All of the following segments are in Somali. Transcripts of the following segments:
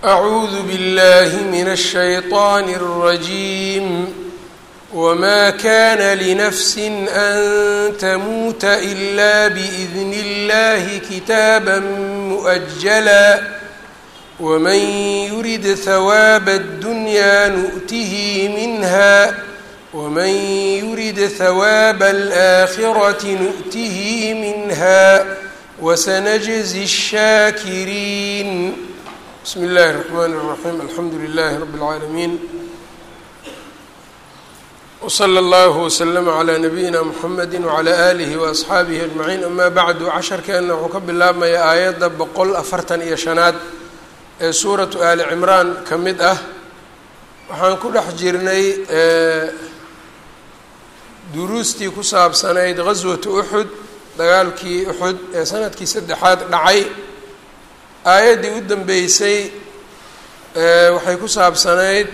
أعوذ بالله من الشيطان الرجيم وما كان لنفس أن تموت إلا بإذن الله كتابا مؤجلا ومن يرد ثواب الدنيا نؤته منها ومن يرد ثواب الآخرة نؤته منها وسنجزي الشاكرين بسم الله الرحمن الرحيم الحمد لله رب العالمين وصلى الله وسلم على نبيina mحamedi وعlى آlihi وأصxaabihi أجمaعiin ama bعdu casharkeena wuxuu ka bilaabmaya aayadda boqol afartan iyo shanaad ee suuratu ali cimraan ka mid ah waxaan ku dhex jirnay duruustii ku saabsanayd gaswatu uxud dagaalkii uxud ee sanadkii saddexaad dhacay aayaddii u dambeysay waxay ku saabsanayd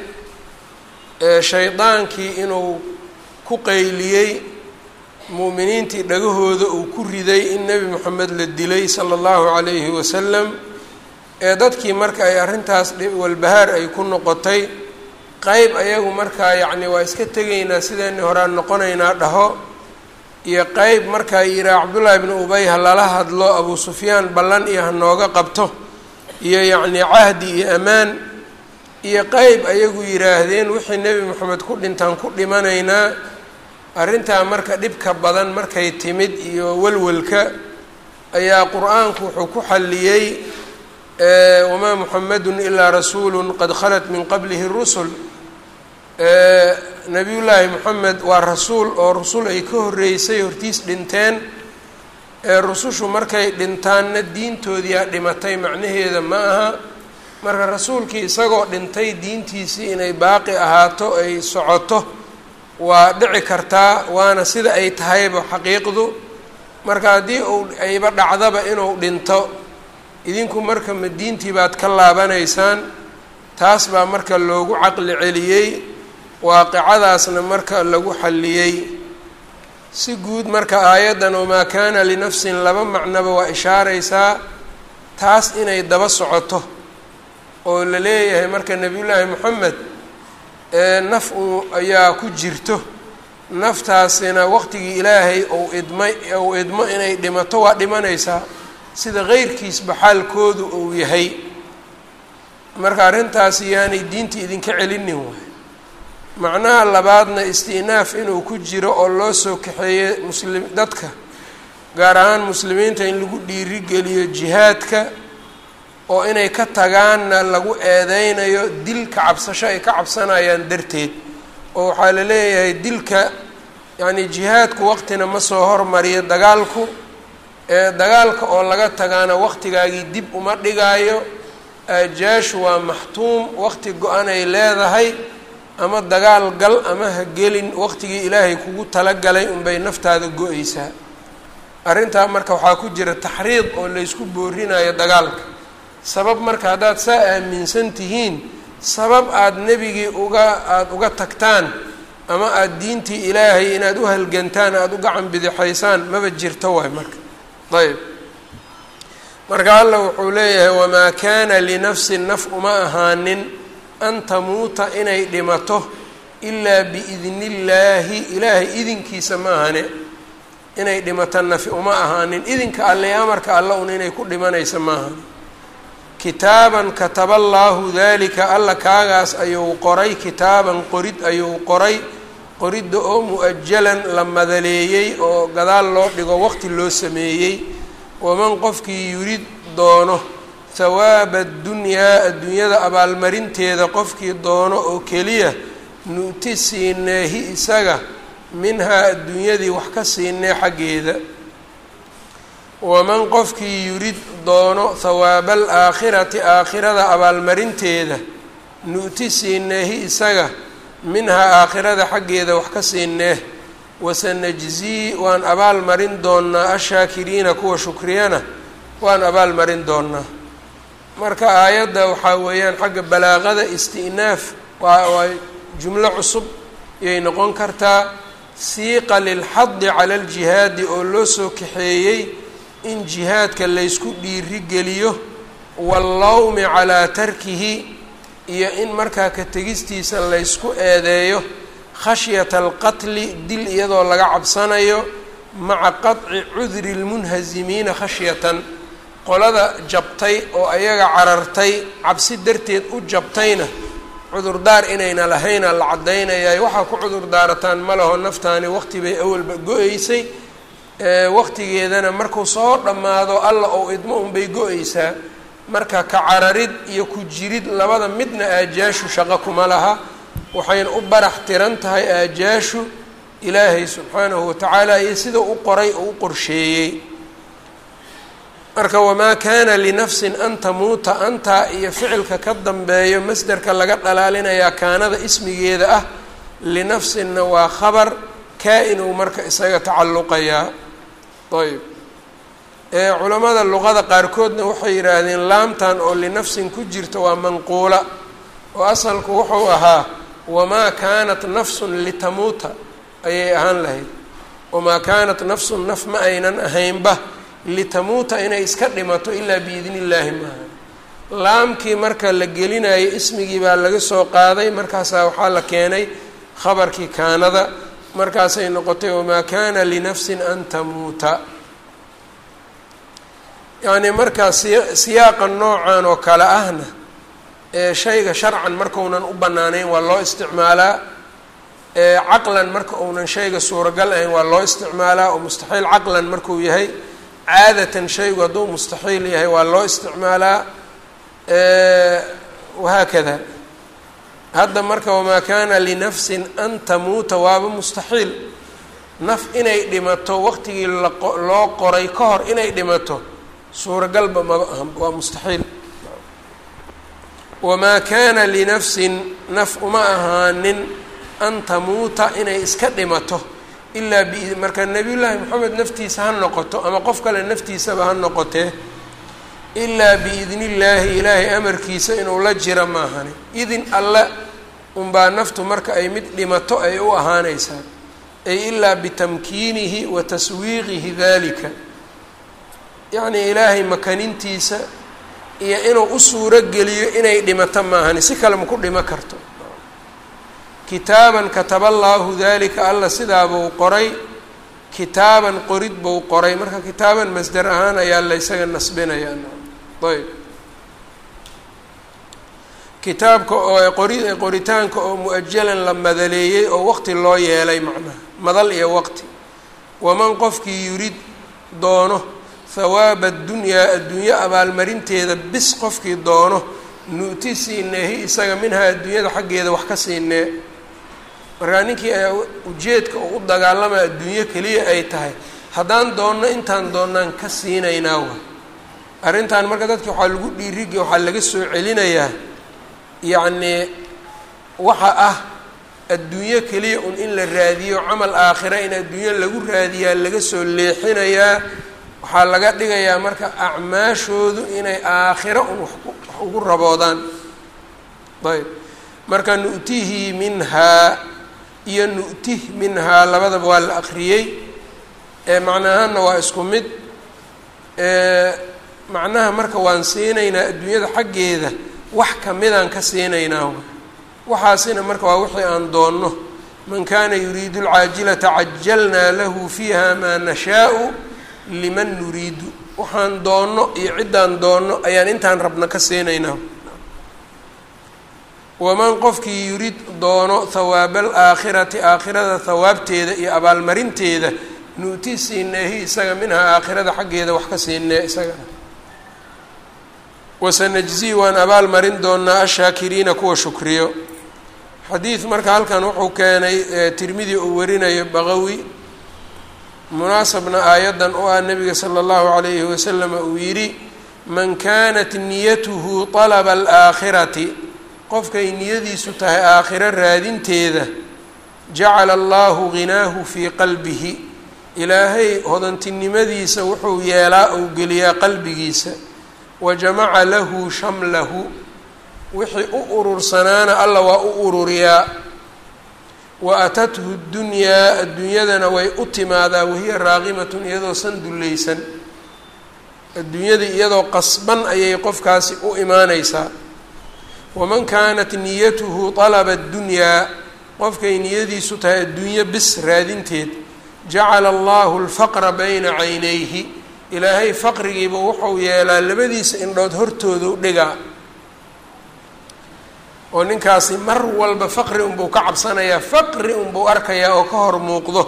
shaydaankii inuu ku qayliyey mu'miniintii dhagahooda uu ku riday in nebi moxamed la dilay sala allahu calayhi wasalam ee dadkii marka ay arrintaas walbahaar ay ku noqotay qeyb ayagu markaa yacni waa iska tegaynaa sideeni horaan noqonaynaa dhaho iyo qeyb markaa yihaa cabdullaahi bnu ubay ha lala hadlo abuu sufyaan ballan iyo ha nooga qabto iyo yacni cahdi iyo ammaan iyo qeyb ayagu yidhaahdeen wixii nebi moxamed ku dhintaan ku dhimanaynaa arrintaa marka dhibka badan markay timid iyo walwalka ayaa qur-aanku wuxuu ku xalliyey wamaa muxamedun ilaa rasuulun qad khalat min qablihi rusul nebiyullaahi moxamed waa rasuul oo rusul ay ka horreysay hortiis dhinteen ee rusushu markay dhintaanna diintoodiyaa dhimatay macnaheeda ma aha marka rasuulkii isagoo dhintay diintiisii inay baaqi ahaato ay socoto waa dhici kartaa waana sida ay tahayba xaqiiqdu marka haddii uu ayba dhacdaba inuu dhinto idinku marka ma diintii baad ka laabanaysaan taas baa marka loogu caqli celiyey waaqicadaasna marka lagu xalliyey si guud marka aayaddan wamaa kaana linafsin laba macnoba waa ishaaraysaa taas inay daba socoto oo la leeyahay marka nebiyullaahi moxamed naf uu ayaa ku jirto naftaasina waqtigii ilaahay ou idmay ou idmo inay dhimato waa dhimanaysaa sida keyrkiisba xaalkoodu uu yahay marka arrintaasi yaanay diinta idinka celinin waay macnaha labaadna isti'naaf inuu ku jiro oo loo soo kaxeeyey muslim dadka gaar ahaan muslimiinta in lagu dhiirigeliyo jihaadka oo inay ka tagaanna lagu eedeynayo dil ka cabsasho ay ka cabsanayaan darteed oo waxaa la leeyahay dilka yacni jihaadku waqtina ma soo hormariyo dagaalku ee dagaalka oo laga tagaana waqtigaagii dib uma dhigaayo aajaashu waa maxtuum waqti go-an ay leedahay ama dagaal gal ama ha gelin waqtigii ilaahay kugu talagalay unbay naftaada go-aysaa arrintaa marka waxaa ku jira taxriid oo laysku boorinayo dagaalka sabab marka haddaad saa aaminsan tihiin sabab aada nebigii uga aada uga tagtaan ama aada diintii ilaahay inaad u halgantaan aada u gacan bidixaysaan maba jirto waay marka ayb marka alla wuxuu leeyahay wamaa kaana linafsin naf uma ahaanin an tamuuta inay dhimato ilaa biidni illaahi ilaahay idinkiisa ma ahane inay dhimato nafi uma ahaanin idinka alle amarka alla un inay ku dhimanaysa ma ahani kitaaban kataba allaahu dalika alla kaagaas ayuu qoray kitaaban qorid ayuu qoray qoridda oo mu-ajalan la madaleeyey oo gadaal loo dhigo waqti loo sameeyey waman qofkii yurid doono hawaaba addunyaa adduunyada abaalmarinteeda qofkii doono oo keliya nu'ti siineehi isaga minhaa adduunyadii wax ka siinee xaggeeda waman qofkii yurid doono hawaaba alaakhirati aakhirada abaalmarinteeda nu'ti siineehi isaga minhaa aakhirada xaggeeda wax ka siinee wasanajzii waan abaal marin doonnaa ashaakiriina kuwa shukriyana waan abaal marin doonnaa marka aayadda waxaa weeyaan xagga balaaqada isti'naaf waa waa jumlo cusub ayay noqon kartaa siiqa lilxadi cala aljihaadi oo loo soo kaxeeyey in jihaadka laysku dhiiri geliyo wallawmi calaa tarkihi iyo in markaa ka tegistiisa laysku eedeeyo khashyata alqatli dil iyadoo laga cabsanayo maca qaطci cudri lmunhazimiina khashyatan qolada jabtay oo ayaga carartay cabsi darteed u jabtayna cudurdaar inayna lahayna la caddaynayay waxaa ku cudurdaarataan ma laho naftaani waqti bay awalba go-eysay waqtigeedana markuu soo dhammaado alla ou idmo unbay go-eysaa marka ka cararid iyo ku jirid labada midna aajaashu shaqo kuma laha waxayna u barax tiran tahay aajaashu ilaahay subxaanahu watacaala iyo sida u qoray oo u qorsheeyey marka wamaa kaana linafsin an tamuuta antaa iyo ficilka ka dambeeyo masderka laga dhalaalinayaa kaanada ismigeeda ah linafsinna waa khabar kaa-inuu marka isaga tacalluqayaa ayb culamada luqada qaarkoodna waxay yidhaahdeen laamtan oo linafsin ku jirta waa manquula oo asalku wuxuu ahaa wamaa kaanat nafsun litamuuta ayay ahaan lahayd wamaa kaanat nafsun naf ma aynan ahaynba litamuuta inay iska dhimato ilaa biidni illaahi maaha laamkii marka la gelinayo ismigii baa laga soo qaaday markaasaa waxaa la keenay khabarkii kaanada markaasay noqotay wamaa kaana linafsin an tamuuta yacni markaa siya siyaaqa noocan oo kale ahna ee shayga sharcan markaunan u banaanayn waa loo isticmaalaa caqlan marka uunan shayga suuragal ahayn waa loo isticmaalaa oo mustaxiil caqlan markuu yahay caadatan shaygu hadduu mustaxiil yahay waa loo isticmaalaa wahaakada hadda marka wamaa kaana linafsin an tamuuta waaba mustaxiil naf inay dhimato waqtigii loo qoray ka hor inay dhimato suuragalba maba aha waa mustaxiil wamaa kaana linafsin naf uma ahaanin an tamuuta inay iska dhimato ilaa bi marka nebiyullaahi moxamed naftiisa ha noqoto ama qof kale naftiisaba ha noqotee ilaa biidni illaahi ilaahay amarkiisa inuu la jira maahani idin alle unbaa naftu marka ay mid dhimato ay u ahaanaysaa ay ilaa bitamkiinihi wa taswiiqihi dalika yacnii ilaahay makanintiisa iyo inuu u suuro geliyo inay dhimato maahani si kale maku dhimo karto kitaaban kataba allaahu dalika alla sidaabuu qoray kitaaban qorid buu qoray marka kitaaban masder ahaan ayaa la ysaga nasbinayaa ayb kitaabka oo qori qoritaanka oo mu-ajalan la madaleeyey oo waqti loo yeelay macnaha madal iyo waqti waman qofkii yurid doono hawaaba addunyaa adduunyo abaalmarinteeda bis qofkii doono nu'ti siineehi isaga minhaa adduunyada xaggeeda wax ka siinee markaa ninkii ayaa ujeedka oo u dagaalamaya adduunyo keliya ay tahay haddaan doonno intaan doonnaan ka siinaynaa wa arrintan marka dadki waxaa lagu dhiirigi waxaa laga soo celinayaa yacnii waxa ah adduunyo keliya un in la raadiyo camal aakhira in adduunyo lagu raadiyaa laga soo leexinayaa waxaa laga dhigayaa marka acmaashoodu inay aakhiro un wax ugu raboodaan ayb marka nu'tihi minhaa iyo nu'tih minhaa labadaba waa la akriyey macnahaana waa isku mid macnaha marka waan siinaynaa adduunyada xaggeeda wax kamidaan ka siinaynaa waxaasina marka waa wixii aan doonno man kana yuriidu alcaajilata cajalnaa lahu fiiha maa nashaau liman nuriidu waxaan doonno iyo ciddaan doonno ayaan intaan rabna ka siinaynaa waman qofkii yurid doono hawaaba alaakhirati aakhirada hawaabteeda iyo abaalmarinteeda nu'ti siineehi isaga minhaa aakhirada xaggeeda wax ka siinee isaga wasanajzii waan abaal marin doonaa ashaakiriina kuwa shukriyo xadiid marka halkan wuxuu keenay tirmidi uu warinayo baqawi munaasabna aayaddan u ah nabiga sala allahu calayhi wasalam uu yidhi man kanat niyatuhu talaba alaakhirati qofkay niyadiisu tahay aakhiro raadinteeda jacala allahu ghinaahu fii qalbihi ilaahay hodantinimadiisa wuxuu yeelaa ou geliyaa qalbigiisa wa jamaca lahu shamlahu wixii u urursanaana alla waa u ururiyaa wa atathu ddunyaa adduunyadana way u timaadaa wahiya raaqimatun iyadoo san dullaysan adduunyadii iyadoo qasban ayay qofkaasi u imaaneysaa waman kaanat niyatuhu dalaba addunyaa qofkay niyadiisu tahay adduunyo bis raadinteed jacala allahu alfaqra bayna caynayhi ilaahay faqrigiiba wuxuu yeelaa labadiisa indhood hortooda u dhigaa oo ninkaasi mar walba faqri unbuu ka cabsanayaa faqri unbuu arkayaa oo ka hor muuqdo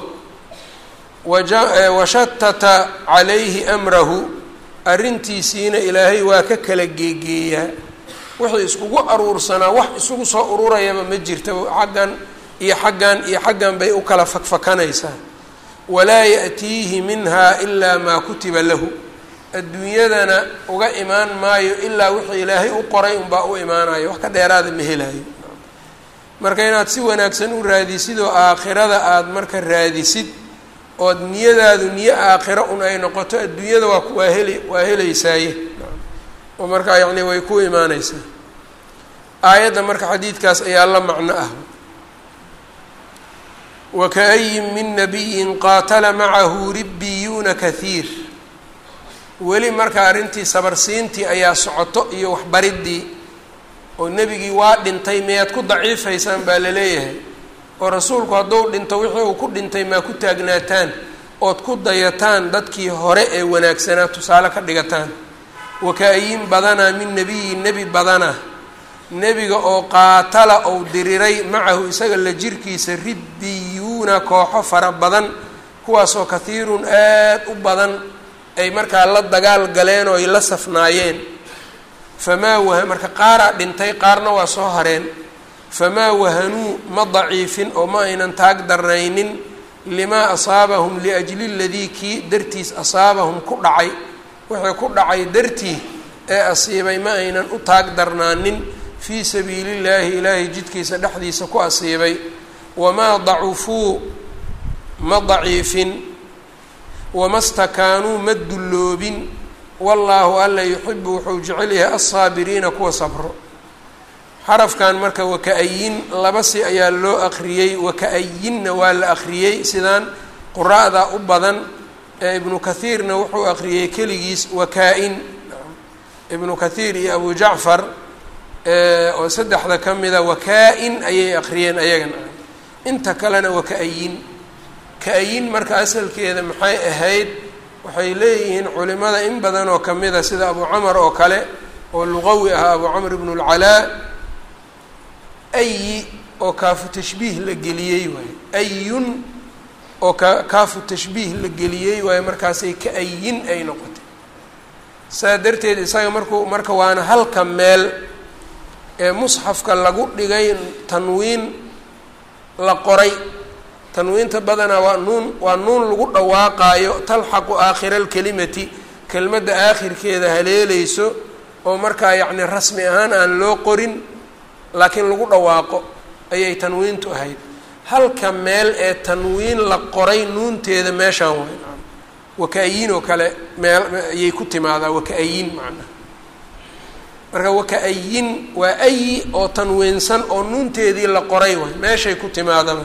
washatata calayhi amrahu arrintiisiina ilaahay waa ka kala geegeeyaa wixii iskugu aruursanaa wax isugu soo ururayaba ma jirta xaggan iyo xaggan iyo xaggan bay u kala fakfakanaysaa walaa ya'tiihi minha ilaa maa kutiba lahu adduunyadana uga imaan maayo ilaa wixii ilaahay u qoray unbaa u imaanayo wax ka dheeraada ma helaayo marka inaad si wanaagsan u raadisid oo aakhirada aada marka raadisid ood niyadaadu niyo aakhiro un ay noqoto adduunyada waa waa heli waa helaysaaye oo markaa yacni way ku imaaneysaa aayadda marka xadiidkaas ayaa la macno ah wakaayin min nabiyin qaatala macahu ribbiyuuna kahiir weli marka arrintii sabarsiintii ayaa socoto iyo waxbariddii oo nebigii waa dhintay miyaad ku daciifaysaan baa la leeyahay oo rasuulku hadduu dhinto wixii uu ku dhintay maa ku taagnaataan ood ku dayataan dadkii hore ee wanaagsanaa tusaale ka dhigataan wakaayin badanaa min nebiyin nebi badana nebiga oo qaatala ou diriray macahu isaga la jirkiisa ribbiyuuna kooxo fara badan kuwaasoo kahiirun aad u badan ay markaa la dagaal galeen oo ay la safnaayeen famaa waha marka qaaraa dhintay qaarna waa soo hareen famaa wahanuu ma daciifin oo ma aynan taag darnaynin limaa asaabahum liajli ladii kii dartiis asaabahum ku dhacay wixii ku dhacay dartii ee asiibay ma aynan u taag darnaanin fii sabiili llaahi ilaahay jidkiisa dhexdiisa ku asiibay wamaa dacufuu ma daciifin wama stakaanuu ma dulloobin wallaahu alla yuxibu wuxuu jecel yahay alsaabiriina kuwa sabro xarafkan marka waka-ayin laba si ayaa loo aqriyey waka-ayinna waa la aqriyey sidaan quraa'da u badan ee ibnu kathiirna wuxuu aqriyey keligiis wakaa-in ibnu kathiir iyo abu jacfar oo saddexda ka mida wakaa-in ayay aqriyeen ayagana inta kalena waka-ayin ka-ayin marka asalkeeda maxay ahayd waxay leeyihiin culimada in badan oo kamida sida abu camar oo kale oo luqawi ahaa abu camr ibnu lcalaa ayi oo kaafu tashbiih la geliyey waayo ayun oo ka kaafu tashbiih la geliyey waayo markaasay ka-ayin ay noqotay saa darteed isaga markuu marka waana halka meel ee musxafka lagu dhigay tanwiin la qoray tanwiinta badanaa waa nuun waa nuun lagu dhawaaqaayo talxaqu aakhira alkelimati kelmadda aakhirkeeda haleeleyso oo markaa yacni rasmi ahaan aan loo qorin laakiin lagu dhawaaqo ayay tanwiintu ahayd halka meel ee tanwiin la qoray nuunteeda meeshaan waay waka-ayin oo kale meel ayay ku timaadaa waka-ayin macnaha marka waka-ayin waa ayi oo tanwiinsan oo nuunteedii la qoray waay meeshay ku timaadaba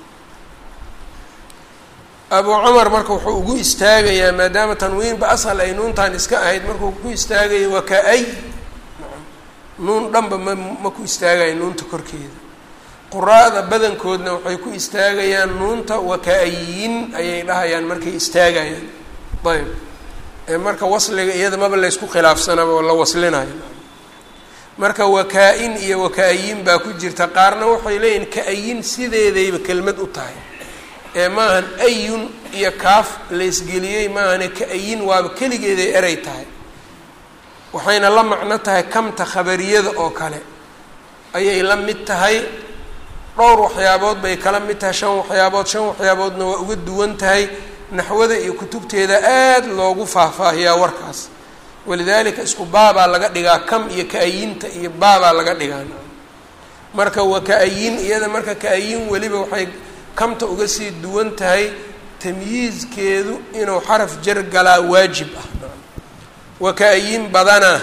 abu cumar marka wuxuu ugu istaagayaa maadaama tanwiinba ashal ay nuuntan iska ahayd markuu ku istaagaya waka-ay nuun dhanba ma ma ku istaagaya nuunta korkeeda quraa'da badankoodna waxay ku istaagayaan nuunta waka-ayin ayay dhahayaan markay istaagayaan ayb marka wasliga iyada maba laysku khilaafsanaba oo la waslinayo marka wakaa-in iyo waka-ayin baa ku jirta qaarna waxay leeyihin ka-ayin sideedayba kelmad u tahay ee maahan ayun iyo kaaf laysgeliyey maahane ka-ayin waaba keligeeday eray tahay waxayna la macno tahay kamta khabariyada oo kale ayay la mid tahay dhowr waxyaabood bay kala mid tahay shan waxyaabood shan waxyaaboodna waa uga duwan tahay naxwada iyo kutubteeda aada loogu faahfaahiyaa warkaas walidaalika isku baabaa laga dhigaa kam iyo ka-ayinta iyo baabaa laga dhigaa marka waa ka-ayin iyada marka ka-ayin weliba waxay kamta uga sii duwan tahay tamyiizkeedu inuu xaraf jar galaa waajib ah waka-ayin badana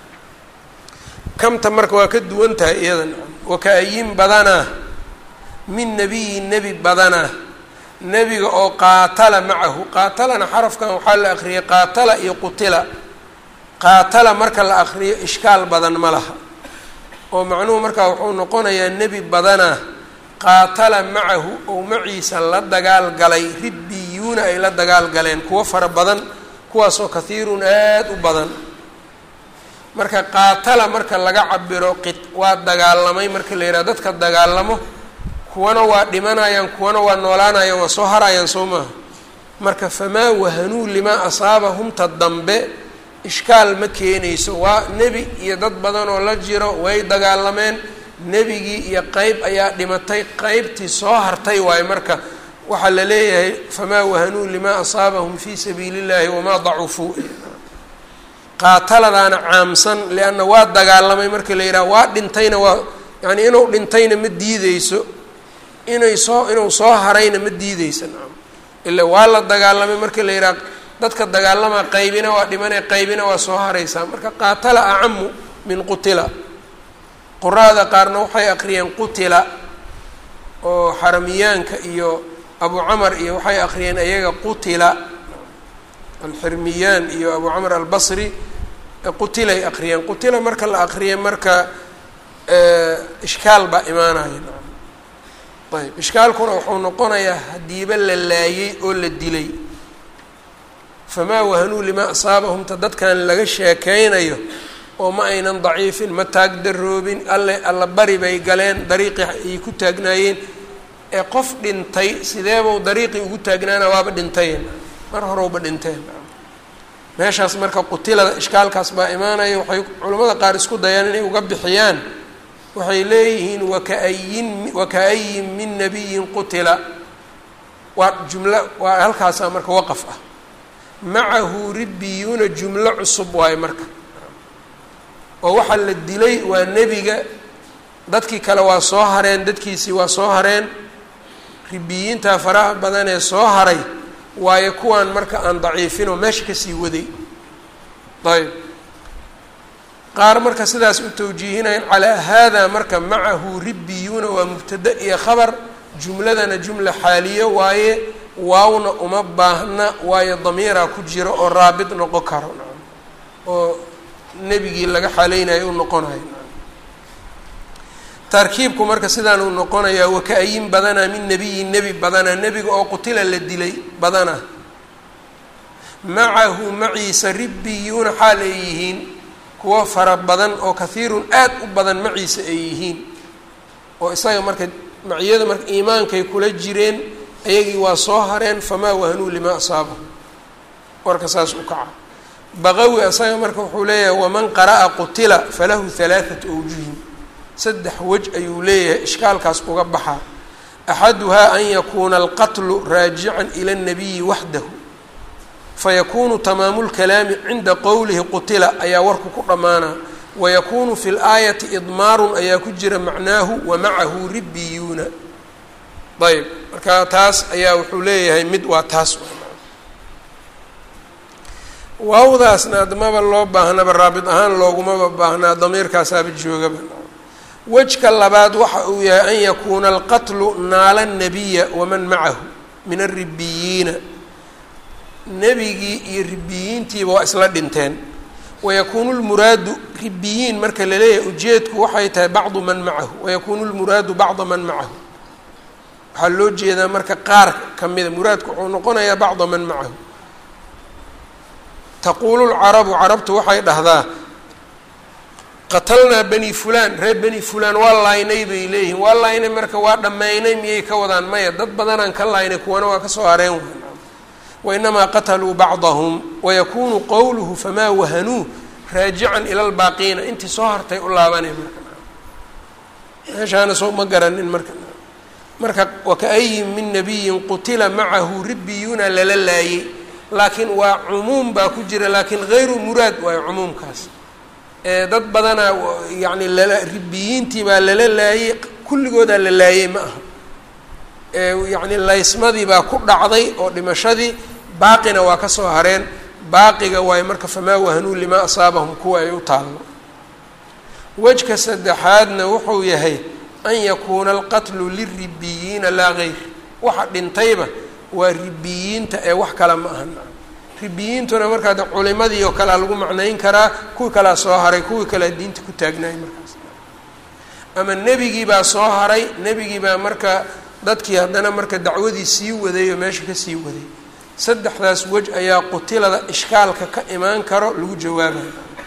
kamta marka waa ka duwan tahay iyada waka-ayin badana min nabiyin nebi badana nebiga oo qaatala macahu qaatalana xarafkan waxaa la akriyay qaatala iyo qutila qaatala marka la akriyo ishkaal badan ma laha oo macnuhu markaa wuxuu noqonayaa nebi badanaa qaatala macahu ou maciisa la dagaal galay ribbiyuuna ay la dagaal galeen kuwo fara badan kuwaasoo kathiirun aada u badan marka qaatala marka laga cabiro qi waa dagaalamay marka la yidhaha dadka dagaalamo kuwana waa dhimanayaan kuwana waa noolaanayaan waa soo harayaan soo maaha marka famaa wahanuu limaa asaabahum ta dambe ishkaal ma keenayso waa nebi iyo dad badan oo la jiro way dagaalameen nebigii iyo qeyb ayaa dhimatay qeybtii soo hartay waayo marka waxaa la leeyahay famaa wahanuu limaa asaabahum fii sabiili illahi wamaa dacufuu qaataladaana caamsan lianna waa dagaalamay marka la yidhaha waa dhintayna waa yani inuu dhintayna ma diideyso inay soo inuu soo harayna ma diideysa nacam ila waa la dagaalamay marka la yidhaha dadka dagaalamaa qaybina waa dhimanay qaybina waa soo haraysaa marka qaatala acamu min qutila quraada qaarna waxay aqriyeen qutila oo xaramiyaanka iyo abu camar iyo waxay aqriyeen ayaga qutila alxirmiyaan iyo abu camr albasri qutilay aqriyeen qutila marka la aqriyay marka ishkaal baa imaanaya ayb ishkaalkuna wuxuu noqonayaa hadiiba la laayey oo la dilay famaa wahanuu limaa asaabahumta dadkan laga sheekeynayo oo ma aynan daciifin ma taag daroobin alle alla bari bay galeen dariiqii ay ku taagnaayeen ee qof dhintay sideebau dariiqii ugu taagnaana waaba dhintayen mar horowba dhinteen meeshaas marka qutilada ishkaalkaas baa imaanaya waxay culimmada qaar isku dayaan inay uga bixiyaan waxay leeyihiin wakaayin wakaayin min nabiyin qutila waa jumlo waa halkaasaa marka waqaf ah macahu ribbiyuuna jumlo cusub waayo marka oo waxaa la dilay waa nebiga dadkii kale waa soo hareen dadkiisii waa soo hareen ribiyiintaa faraha badan ee soo haray waayo kuwaan marka aan daciifinoo meesha kasii waday ayb qaar marka sidaas u tawjiihinayan calaa haadaa marka macahu ribbiyuuna waa mubtada iyo khabar jumladana jumla xaaliyo waaye waawna uma baahna waayo damiiraa ku jiro oo raabit noqon karo oo nebigii laga xaleynayo u noqonayo tarkiibku marka sidaan uu noqonayaa waka-ayin badanaa min nebiyin nebi badanaa nebiga oo qutila la dilay badanaa macahu maciisa ribbiyuuna xaal ay yihiin kuwo fara badan oo kahiirun aad u badan maciisa ay yihiin oo isaga marka maciyada marka iimaankay kula jireen ayagii waa soo hareen famaa wahanuu limaa asaabahum warka saas u kaca baqawi isaga marka wuxuu leeyahay waman qara'a qutila falahu halaathatu awjuhin saddex wej ayuu leeyahay ishkaalkaas uga baxaa axaduhaa an yakuuna alqatlu raajican ila اnabiyi waxdahu fayakunu tamaamu lkalaami cinda qowlihi qutila ayaa warku ku dhammaanaa wayakunu fi laayati idmaarun ayaa ku jira macnaahu wamacahu ribbiyuuna ayb marka taas ayaa wuxuu leeyahay mid waa taas waawdaasna admaba loo baahnaba raabit ahaan loogumaba baahnaa damiirkaasaaba joogaba wejka labaad waxa uu yahay an yakuuna alqatlu naala nabiya waman macahu min aribiyiina nebigii iyo ribiyiintiiba waa isla dhinteen wayakuunu lmuraadu ribiyiin marka laleeyahay ujeedku waxay tahay bacdu man macahu wayakuunu lmuraadu bacda man macahu waxaa loo jeedaa marka qaar ka mida muraadku wuxuu noqonayaa bacda man macahu taquulu lcarabu carabtu waxay dhahdaa qatalnaa bani fulaan reer bani fulaan waa laaynay bay leeyihiin waa laaynay marka waa dhammaynay miyay ka wadaan maya dad badanaan ka laaynay kuwana waa kasoo hareen wainamaa qataluu bacdahum wayakunu qowluhu famaa wahanuu raajican ila lbaaqiina intii soo hartay u laabanay marka meeshaana soo ma garanin marka marka wakaayin min nabiyin qutila macahu ribbiyuuna lala laayey laakiin waa cumuum baa ku jira laakiin hayru muraad waayo cumuumkaas dad badanaa yani lala ribiyiintii baa lala laayey kulligoodaa la laayey ma aha yacni laysmadii baa ku dhacday oo dhimashadii baaqina waa ka soo hareen baaqiga waayo marka famaa wahanuu limaa asaabahum kuwa ay u taallo wejka saddexaadna wuxuu yahay an yakuuna alqatlu liribiyiina laa gayr waxa dhintayba waa ribiyiinta ee wax kale ma aha ribiyiintuna markaa de culimadii oo kalea lagu macnayn karaa kuwii kalea soo haray kuwii kalea diinta ku taagnaayay markaas ama nebigii baa soo haray nebigii baa marka dadkii haddana marka dacwadii sii waday oo meesha ka sii waday saddexdaas wej ayaa qutilada ishkaalka ka imaan karo lagu jawaabayo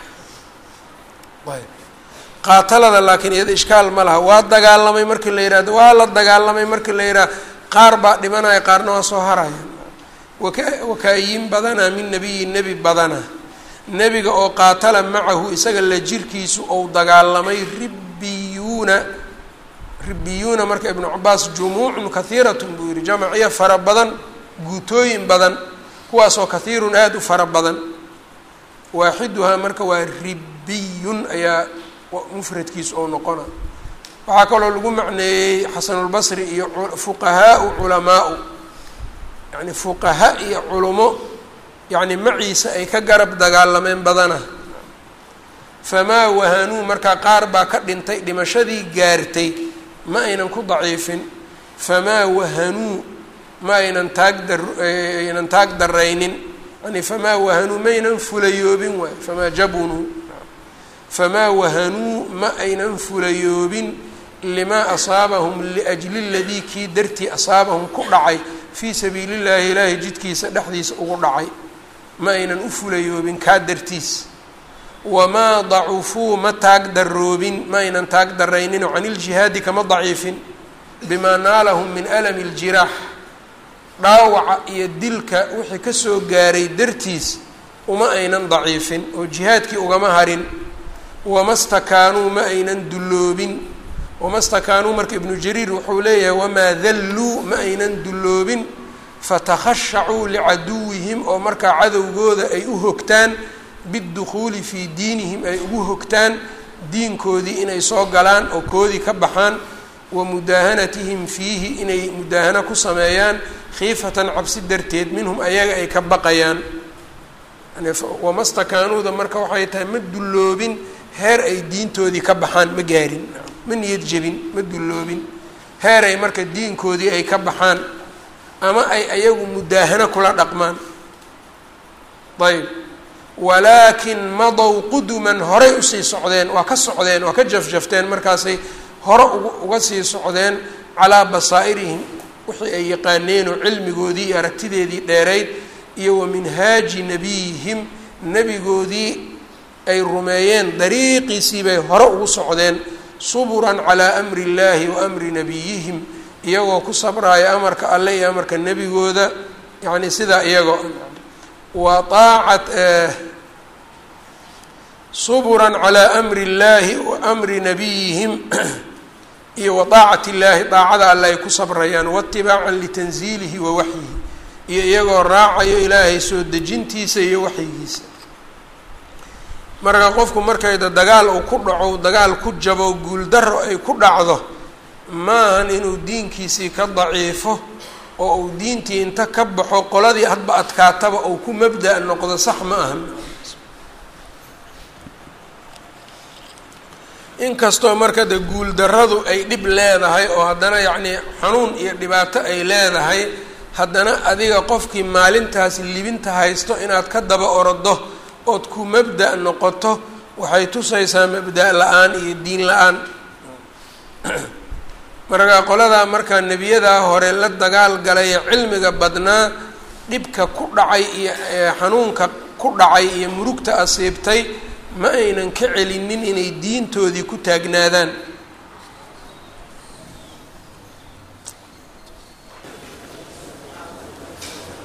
qaatalada laakiin iyada ishkaal ma laha waa dagaalamay markii la yihahdo waa la dagaalamay markii la yidhaha qaar baa dhimanaya qaarna waa soo haraya waka wakaayin badanaa min nebiyi nebi badana nebiga oo qaatala macahu isaga la jirkiisu ou dagaalamay ribbiyuuna ribbiyuuna marka ibnu cabaas jumuucun kahiiratun buu yihi jamciya fara badan guutooyin badan kuwaasoo kahiirun aada u fara badan waaxiduhaa marka waa ribbiyun ayaa mufradkiisu oo noqona waxaa kaloo lagu macneeyey xasanulbasri iyo fuqahaau culamaau yani fuqaha iyo culumo yacni maciisa ay ka garab dagaalameen badana famaa wahanuu markaa qaar baa ka dhintay dhimashadii gaartay ma aynan ku daciifin famaa wahanuu ma aynan taag dar aynan taag daraynin yani famaa wahanuu maynan fulayoobin waay famaa jabunuu famaa wahanuu ma aynan fulayoobin limaa asaabahum liajli ladii kii dartii asaabahum ku dhacay fii sabiili llaahi ilaahay jidkiisa dhexdiisa ugu dhacay ma aynan u fulayoobin kaa dartiis wamaa dacufuu ma taag daroobin ma aynan taag darayninoo can iljihaadi kama daciifin bimaa naalahum min alami ljiraax dhaawaca iyo dilka wixii kasoo gaaray dartiis uma aynan daciifin oo jihaadkii ugama harin wama stakaanuu ma aynan dulloobin wama stakaanuu marka ibnu jariir wuxuu leeyahay wamaa dalluu ma aynan dulloobin fatakhashacuu licaduwihim oo markaa cadowgooda ay u hogtaan biddukhuuli fii diinihim ay ugu hogtaan diinkoodii inay soo galaan oo koodii ka baxaan wa mudaahanatihim fiihi inay mudaahano ku sameeyaan khiifatan cabsi darteed minhum ayaga ay ka baqayaan wama stakaanuuda marka waxay tahay ma dulloobin heer ay diintoodii ka baxaan ma gaarin ma niyad jebin ma dulloobin heer ay marka diinkoodii ay ka baxaan ama ay ayagu mudaahano kula dhaqmaan ayb walaakin madow quduman horay usii socdeen waa ka socdeen waa ka jafjafteen markaasay hore uga uga sii socdeen calaa basaa'irihim wixii ay yaqaaneen oo cilmigoodii iyo aragtideedii dheerayd iyo wa minhaaji nebiyihim nebigoodii ay rumeeyeen dariiqiisii bay hore ugu socdeen suburan calaa amri illaahi wa amri nebiyihim iyagoo ku sabraaya amarka alle iyo amarka nebigooda yacni sidaa iyagoo wa aacat suburan calaa amri illaahi wa amri nebiyihim iyo wa daacati illaahi daacada alle ay ku sabrayaan waatibaacan litanziilihi wa waxyihi iyo iyagoo raacayo ilaahay soo dejintiisa iyo waxyigiisa marka qofku markayda dagaal uu ku dhaco dagaal ku jabo guuldaro ay ku dhacdo maahan inuu diinkiisii ka daciifo oo uu diintii inta ka baxo qoladii hadba adkaataba uu ku mabda' noqdo sax ma ahan inkastoo marka de guuldarradu ay dhib leedahay oo haddana yacnii xanuun iyo dhibaato ay leedahay haddana adiga qofkii maalintaas libinta haysto inaad ka daba orodo ood ku mabda' noqoto waxay tusaysaa mabda' la-aan iyo diin la-aan marka qoladaa markaa nebiyadaa hore la dagaal galay ee cilmiga badnaa dhibka ku dhacay iyo xanuunka ku dhacay iyo murugta asiibtay ma aynan ka celinin inay diintoodii ku taagnaadaan